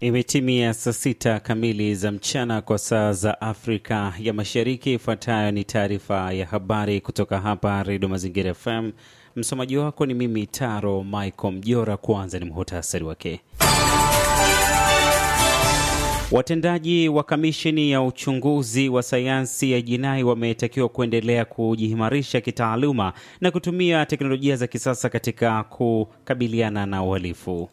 Imetimia saa sita kamili za mchana kwa saa za Afrika ya Mashariki. Ifuatayo ni taarifa ya habari kutoka hapa Redio Mazingira FM. Msomaji wako ni mimi Taro Michael Mjora. Kwanza ni muhutasari wake. Watendaji wa kamisheni ya uchunguzi wa sayansi ya jinai wametakiwa kuendelea kujiimarisha kitaaluma na kutumia teknolojia za kisasa katika kukabiliana na uhalifu.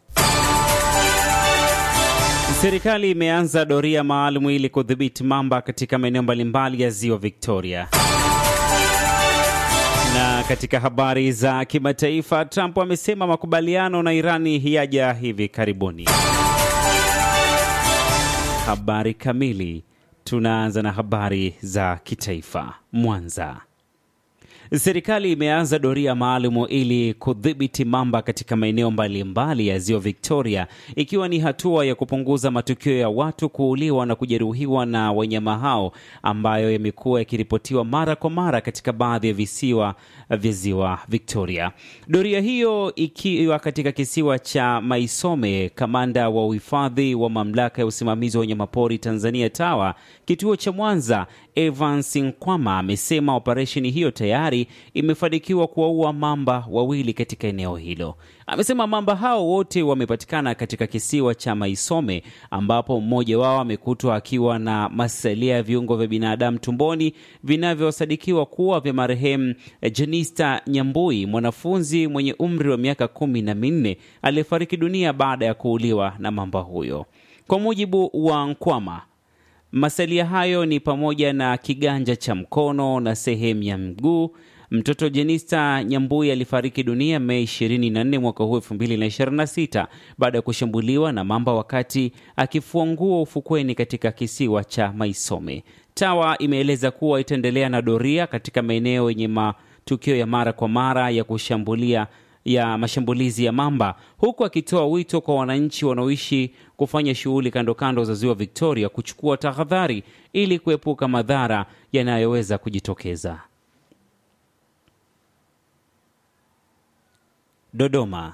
Serikali imeanza doria maalum ili kudhibiti mamba katika maeneo mbalimbali ya ziwa Victoria. Na katika habari za kimataifa, Trump amesema makubaliano na Irani yaja hivi karibuni. Habari kamili. Tunaanza na habari za kitaifa. Mwanza. Serikali imeanza doria maalum ili kudhibiti mamba katika maeneo mbalimbali ya ziwa Victoria, ikiwa ni hatua ya kupunguza matukio ya watu kuuliwa na kujeruhiwa na wanyama hao ambayo yamekuwa yakiripotiwa mara kwa mara katika baadhi ya visiwa vya ziwa Victoria. Doria hiyo ikiwa katika kisiwa cha Maisome. Kamanda wa uhifadhi wa mamlaka ya usimamizi wa wanyamapori Tanzania TAWA kituo cha Mwanza, Evans Nkwama amesema operesheni hiyo tayari imefanikiwa kuwaua mamba wawili katika eneo hilo. Amesema mamba hao wote wamepatikana katika kisiwa cha Maisome, ambapo mmoja wao amekutwa akiwa na masalia ya viungo vya binadamu tumboni vinavyosadikiwa kuwa vya marehemu Jenista Nyambui, mwanafunzi mwenye umri wa miaka kumi na minne aliyefariki dunia baada ya kuuliwa na mamba huyo. Kwa mujibu wa Nkwama, masalia hayo ni pamoja na kiganja cha mkono na sehemu ya mguu. Mtoto Jenista Nyambui alifariki dunia Mei 24 mwaka huu 2026 baada ya kushambuliwa na mamba wakati akifua nguo ufukweni katika kisiwa cha Maisome. TAWA imeeleza kuwa itaendelea na doria katika maeneo yenye matukio ya mara kwa mara ya kushambulia ya mashambulizi ya mamba huku akitoa wito kwa wananchi wanaoishi kufanya shughuli kando kando za ziwa Victoria kuchukua tahadhari ili kuepuka madhara yanayoweza kujitokeza. Dodoma.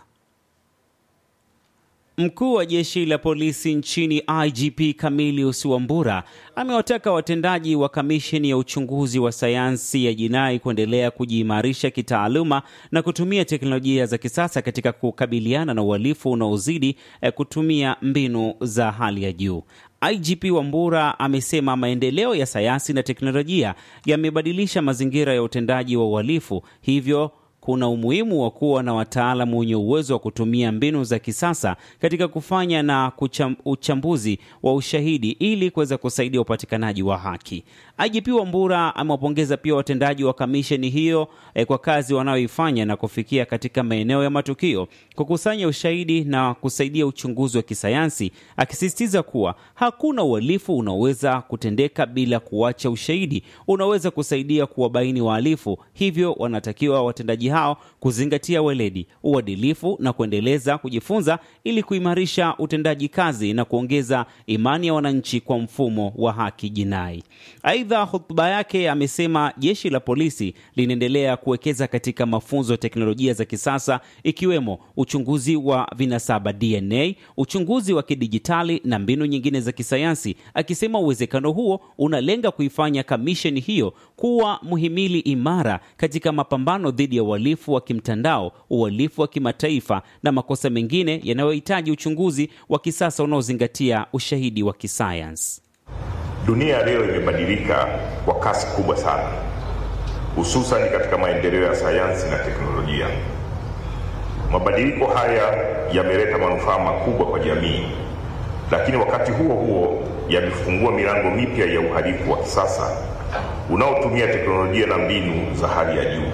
Mkuu wa jeshi la polisi nchini IGP Camilius Wambura amewataka watendaji wa kamisheni ya uchunguzi wa sayansi ya jinai kuendelea kujiimarisha kitaaluma na kutumia teknolojia za kisasa katika kukabiliana na uhalifu unaozidi kutumia mbinu za hali ya juu. IGP Wambura amesema maendeleo ya sayansi na teknolojia yamebadilisha mazingira ya utendaji wa uhalifu, hivyo kuna umuhimu wa kuwa na wataalamu wenye uwezo wa kutumia mbinu za kisasa katika kufanya na kucham, uchambuzi wa ushahidi ili kuweza kusaidia upatikanaji wa haki. IGP Wambura amewapongeza pia watendaji wa kamisheni hiyo eh, kwa kazi wanayoifanya na kufikia katika maeneo ya matukio, kukusanya ushahidi na kusaidia uchunguzi wa kisayansi, akisisitiza kuwa hakuna uhalifu unaoweza kutendeka bila kuacha ushahidi unaweza kusaidia kuwabaini wahalifu. Hivyo wanatakiwa watendaji hao kuzingatia weledi, uadilifu na kuendeleza kujifunza ili kuimarisha utendaji kazi na kuongeza imani ya wananchi kwa mfumo wa haki jinai. Aidha, hotuba yake amesema jeshi la polisi linaendelea kuwekeza katika mafunzo ya teknolojia za kisasa ikiwemo uchunguzi wa vinasaba DNA, uchunguzi wa kidijitali na mbinu nyingine za kisayansi, akisema uwezekano huo unalenga kuifanya kamisheni hiyo kuwa muhimili imara katika mapambano dhidi ya uhalifu wa kimtandao, uhalifu wa kimataifa na makosa mengine yanayohitaji uchunguzi wa kisasa unaozingatia ushahidi wa kisayansi. Dunia leo imebadilika kwa kasi kubwa sana, hususan katika maendeleo ya sayansi na teknolojia. Mabadiliko haya yameleta manufaa makubwa kwa jamii, lakini wakati huo huo yamefungua milango mipya ya uhalifu wa kisasa unaotumia teknolojia na mbinu za hali ya juu.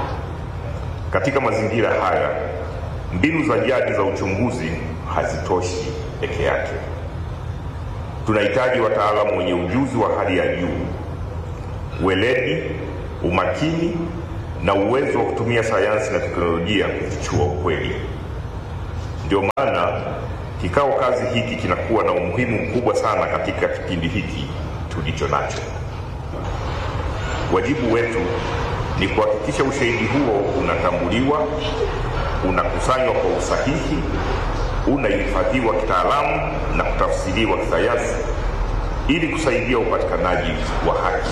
Katika mazingira haya, mbinu za jadi za uchunguzi hazitoshi peke yake. Tunahitaji wataalamu wenye ujuzi wa hali ya juu, weledi, umakini na uwezo wa kutumia sayansi na teknolojia kufichua ukweli. Ndio maana kikao kazi hiki kinakuwa na umuhimu mkubwa sana katika kipindi hiki tulicho nacho. Wajibu wetu ni kuhakikisha ushahidi huo unatambuliwa, unakusanywa kwa usahihi unahifadhiwa kitaalamu na kutafsiriwa kisayansi ili kusaidia upatikanaji wa haki.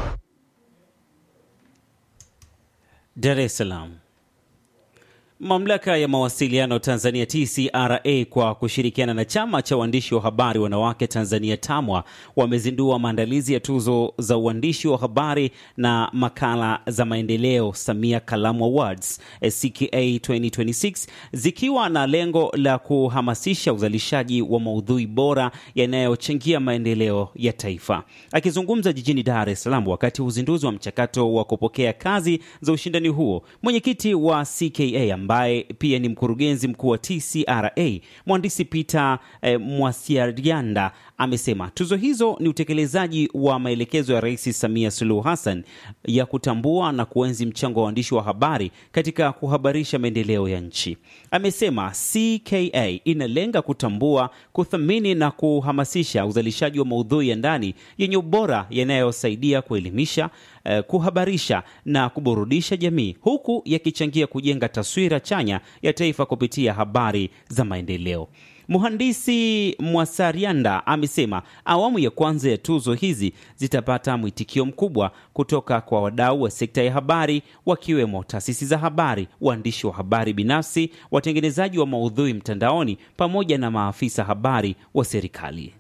Dar es Salaam. Mamlaka ya mawasiliano Tanzania TCRA kwa kushirikiana na chama cha waandishi wa habari wanawake Tanzania TAMWA wamezindua maandalizi ya tuzo za uandishi wa habari na makala za maendeleo Samia Kalamu Awards CKA 2026 zikiwa na lengo la kuhamasisha uzalishaji wa maudhui bora yanayochangia maendeleo ya taifa. Akizungumza jijini Dar es Salaam wakati wa uzinduzi wa mchakato wa kupokea kazi za ushindani huo, mwenyekiti wa CKA ambaye pia ni mkurugenzi mkuu wa TCRA mhandisi Peter eh, Mwasiarianda amesema tuzo hizo ni utekelezaji wa maelekezo ya Rais Samia Suluhu Hassan ya kutambua na kuenzi mchango wa waandishi wa habari katika kuhabarisha maendeleo ya nchi. Amesema CKA inalenga kutambua, kuthamini na kuhamasisha uzalishaji wa maudhui ya ndani yenye ubora yanayosaidia kuelimisha, eh, kuhabarisha na kuburudisha jamii huku yakichangia kujenga taswira chanya ya taifa kupitia habari za maendeleo. Mhandisi Mwasarianda amesema awamu ya kwanza ya tuzo hizi zitapata mwitikio mkubwa kutoka kwa wadau wa sekta ya habari wakiwemo taasisi za habari, waandishi wa habari binafsi, watengenezaji wa maudhui mtandaoni pamoja na maafisa habari wa serikali.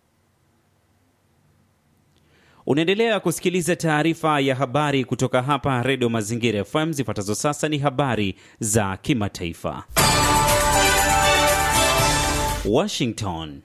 Unaendelea kusikiliza taarifa ya habari kutoka hapa Redio Mazingira FM. Zifuatazo sasa ni habari za kimataifa. Washington.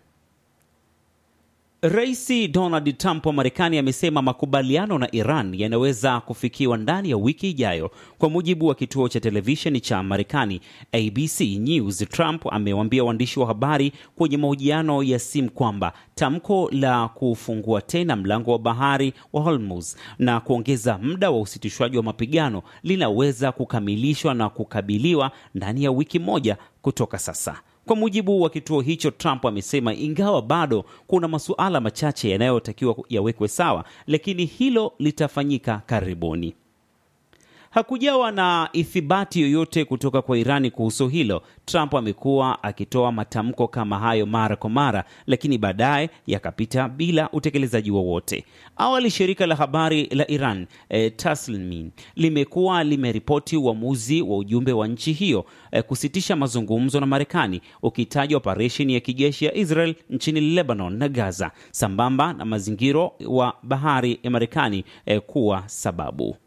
Rais Donald Trump wa Marekani amesema makubaliano na Iran yanaweza kufikiwa ndani ya wiki ijayo. Kwa mujibu wa kituo cha televisheni cha Marekani ABC News, Trump amewaambia waandishi wa habari kwenye mahojiano ya simu kwamba tamko la kufungua tena mlango wa bahari wa Hormuz na kuongeza muda wa usitishwaji wa mapigano linaweza kukamilishwa na kukabiliwa ndani ya wiki moja kutoka sasa. Kwa mujibu wa kituo hicho, Trump amesema ingawa bado kuna masuala machache yanayotakiwa yawekwe sawa, lakini hilo litafanyika karibuni. Hakujawa na ithibati yoyote kutoka kwa Irani kuhusu hilo. Trump amekuwa akitoa matamko kama hayo mara kwa mara, lakini baadaye yakapita bila utekelezaji wowote. Awali shirika la habari la Iran e, Tasnim limekuwa limeripoti uamuzi wa ujumbe wa nchi hiyo e, kusitisha mazungumzo na Marekani, ukitaja operesheni ya kijeshi ya Israel nchini Lebanon na Gaza, sambamba na mazingiro wa bahari ya Marekani e, kuwa sababu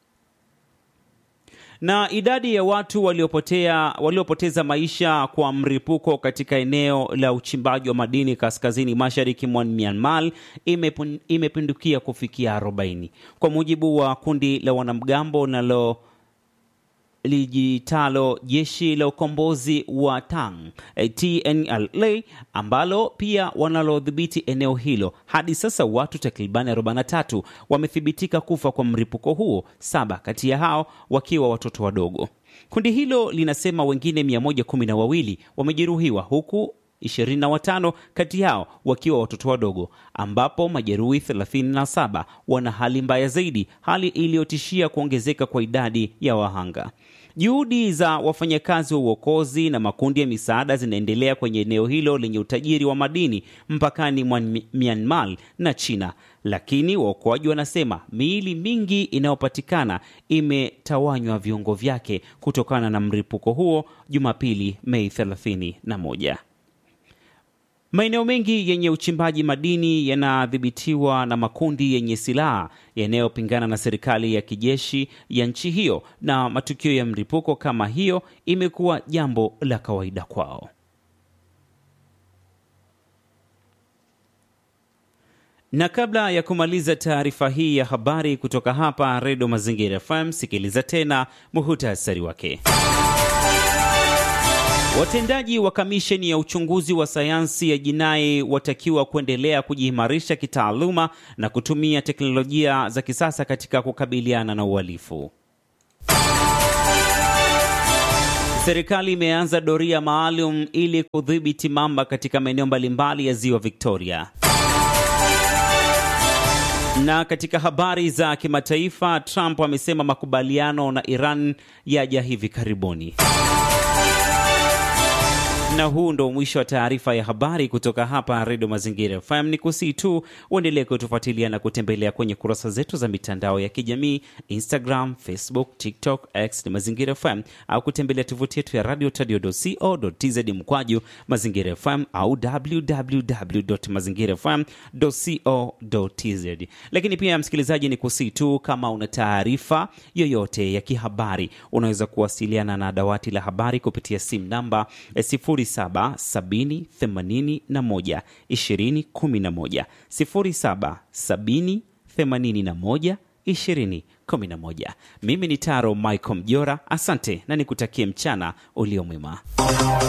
na idadi ya watu waliopotea waliopoteza maisha kwa mripuko katika eneo la uchimbaji wa madini kaskazini mashariki mwa Myanmar imepindukia kufikia 40 kwa mujibu wa kundi la wanamgambo nalo lijitalo jeshi la ukombozi wa Tang TNLA ambalo pia wanalodhibiti eneo hilo. Hadi sasa watu takribani 43 wamethibitika kufa kwa mlipuko huo, saba kati ya hao wakiwa watoto wadogo. Kundi hilo linasema wengine 112 wamejeruhiwa huku 25 kati yao wakiwa watoto wadogo, ambapo majeruhi 37 wana hali mbaya zaidi, hali iliyotishia kuongezeka kwa idadi ya wahanga. Juhudi za wafanyakazi wa uokozi na makundi ya misaada zinaendelea kwenye eneo hilo lenye utajiri wa madini mpakani mwa Myanmar na China, lakini waokoaji wanasema miili mingi inayopatikana imetawanywa viungo vyake kutokana na mlipuko huo Jumapili, Mei 31. Maeneo mengi yenye uchimbaji madini yanadhibitiwa na makundi yenye silaha yanayopingana na serikali ya kijeshi ya nchi hiyo, na matukio ya mlipuko kama hiyo imekuwa jambo la kawaida kwao. Na kabla ya kumaliza taarifa hii ya habari kutoka hapa Redio Mazingira FM, sikiliza tena muhutasari wake. Watendaji wa kamisheni ya uchunguzi wa sayansi ya jinai watakiwa kuendelea kujiimarisha kitaaluma na kutumia teknolojia za kisasa katika kukabiliana na uhalifu. Serikali imeanza doria maalum ili kudhibiti mamba katika maeneo mbalimbali ya ziwa Victoria. Na katika habari za kimataifa, Trump amesema makubaliano na Iran yaja hivi karibuni. na huu ndo mwisho wa taarifa ya habari kutoka hapa Redio Mazingira FM. Ni kusii tu uendelee kutufuatilia na kutembelea kwenye kurasa zetu za mitandao ya kijamii Instagram, Facebook, TikTok, X ni Mazingira FM, au kutembelea tovuti yetu ya radio tadio.co.tz mkwaju Mazingira FM au www.mazingirafm.co.tz. Lakini pia msikilizaji, ni kusii tu kama una taarifa yoyote ya kihabari unaweza kuwasiliana na dawati la habari kupitia simu namba 0770812011 0770812011. Mimi ni Taro Michael Mjora, asante na nikutakie mchana ulio mwema.